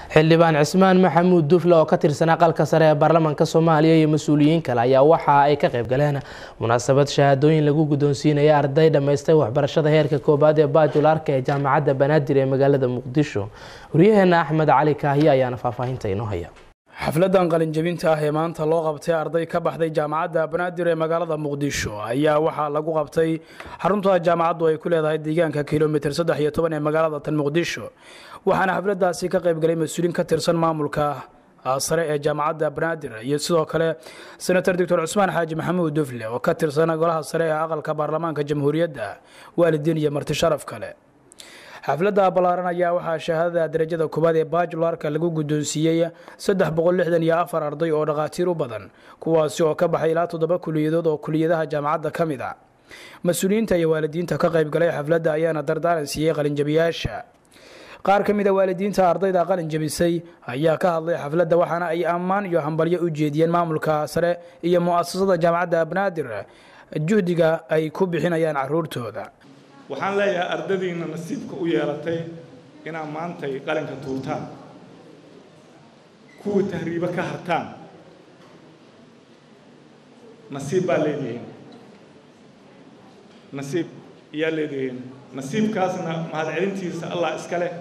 xildhibaan cismaan maxamuud dufle oo ka tirsan aqalka sare ee baarlamaanka soomaaliya iyo mas-uuliyiin kale ayaa waxa ay ka qayb galeen munaasabad shahaadooyin lagu guddoonsiinaya arday dhammaystay waxbarashada heerka koobaad ee baajularka ee jaamacadda banaadir ee magaalada muqdisho waryaheena axmed cali kaahiye ayaana faahfaahinta inoo haya xafladan qalinjabinta ah ee maanta loo qabtay arday ka baxday jaamacadda banaadir ee magaalada muqdisho ayaa waxaa lagu qabtay xarunta jaamacaddu ay ku leedahay deegaanka kilomitir saddex iyo toban ee magaalada tan muqdisho waxaana xafladaasi ka qaybgalay mas-uuliin ka tirsan maamulka sare ee jaamacadda banaadir iyo sidoo kale senator doctor cusmaan xaaji maxamuud dufle oo ka tirsan golaha sare ee aqalka baarlamaanka jamhuuriyadda waalidiin iyo marti sharaf kale xafladda ballaaran ayaa waxaa shahaadada darajada koowaad ee bajularka lagu guddoonsiiyey saddex boqol lixdan iyo afar arday oo dhakhaatiir u badan kuwaasi oo ka baxay ilaa toddoba kuliyadood oo kuliyadaha jaamacadda ka mid a mas-uuliyiinta iyo waalidiinta ka qaybgalay xafladda ayaana dardaaran siiyey qalinjabiyaasha qaar ka mid a waalidiinta ardayda qalin jabisay ayaa ka hadlay xafladda waxaana ay ammaan iyo hambalyo u jeediyeen maamulka sare iyo mu'asasada jaamacadda banaadir juhdiga ay ku bixinayaan caruurtooda waxaan leeyahay ardadiina nasiibka u yeelatay inaad maantay qalinka tuurtaan kuwa tahriibo ka hartaan nasiib baa leedihiin nasiib iyaa leedihiin nasiibkaasna mahadcelintiisa allah iska leh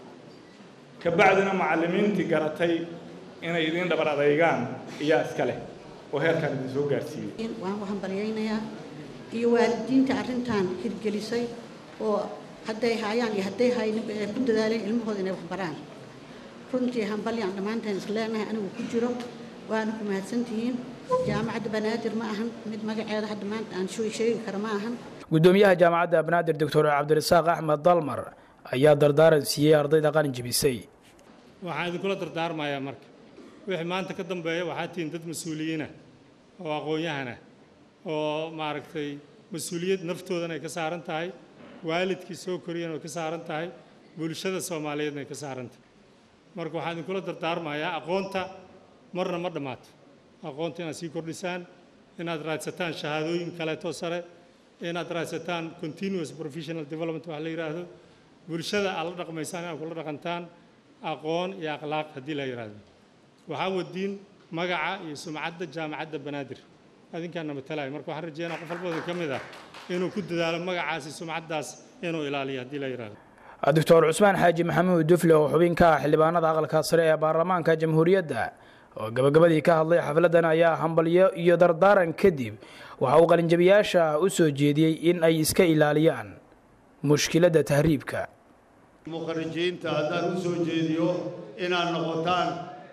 ka bacdina macallimiintii garatay inay idiin dhabar adaygaan iyaa iska leh oo heerkaan idin soo gaarsiiyey waan u hambalyaynayaa iyo waalidiinta arrintan hirgelisay oo hadday haayaan iyo hadday hayninba ay ku dadaaleen ilmahooda inay waxbaraan runtii hambalyaan dhammaanteen isleenahay anigu ku jiro waana ku mahadsantihiin jaamacadda banaadir ma ahan mid magaceeda hadda maanta aan sheegi kara ma ahan gudoomiyaha jaamacadda banaadir doctor cabdirasaaq axmed dalmar ayaa dardaaran siiyey ardayda qalin jebisay waxaan idinkula dardaarmayaa marka wixii maanta ka dambeeya waxaa tihiin dad mas-uuliyiinah oo aqoon-yahanah oo maaragtay mas-uuliyad naftoodana ay ka saaran tahay waalidkii soo koriyana ay ka saaran tahay bulshada soomaaliyeedna ay ka saaran tahay marka waxaan idinkula dardaarmayaa aqoonta marna ma dhammaato aqoonta inaad sii kordhisaan inaad raadsataan shahaadooyin kaleeto sare inaad raadsataan continuous professional development wax la yidhaahdo bulshada aad la dhaqmaysaan inaad kula dhaqantaan aqoon iyo akhlaaq haddii la yidhaahdo waxaa wadiin magaca iyo sumcadda jaamacadda banaadir adinkaana matalaya marka waxaan rajeynaa qof walbooda ka mid ah inuu ku dadaalo magacaasi sumcaddaas inuu ilaaliyo haddii la yidhaahdo doctor cusmaan xaaji maxamuud dufle oo xubin ka ah xildhibaanada aqalka sare ee baarlamaanka jamhuuriyadda oo gabagabadii ka hadlay xafladdan ayaa hambalyo iyo dardaaran kadib waxa uu qalinjabiyaasha u soo jeediyey in ay iska ilaaliyaan mushkiladda tahriibka mukharijiinta haddaan u soo jeediyo inaad noqotaan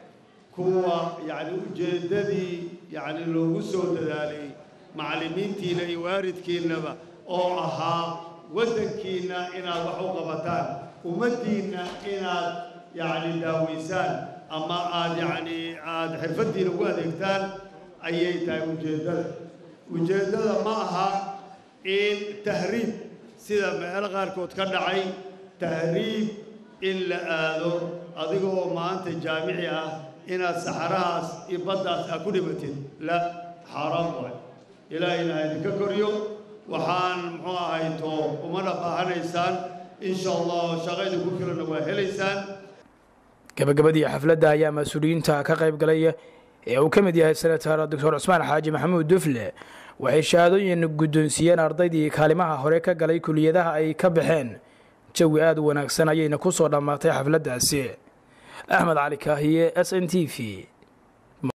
kuwa yacni ujeeddadii yacni loogu soo dadaalay macallimiintiina iyo waalidkiinnaba oo ahaa waddankiinna inaad wax u qabataan ummaddiinna inaad yacni daawaysaan ama aad yacni aada xirfaddiina ugu adeegtaan ayay tahay ujeeddada ujeeddada ma aha in tahriib sida meelo qaarkood ka dhacay tahriib in la aado adigoo maanta jaamici ah inaad saxarahaas iyo baddaas aad ku dhimatid la xaaraan waay ilaahayna ha idinka koryo waxaan muxuu ahay too umana baahanaysaan insha allah shaqo idinku filana waa helaysaan gabagabadii xafladda ayaa mas-uuliyiinta ka qayb galay ee uu ka mid yahay senator doctor cusmaan xaaji maxamuud dufle waxay shahaadooyin guddoonsiiyeen ardaydii kaalimaha hore ka galay kuliyadaha ay ka baxeen jawi aada u wanaagsan ayayna ku soo dhammaatay xafladdaasi axmed cali kaahiye s n t v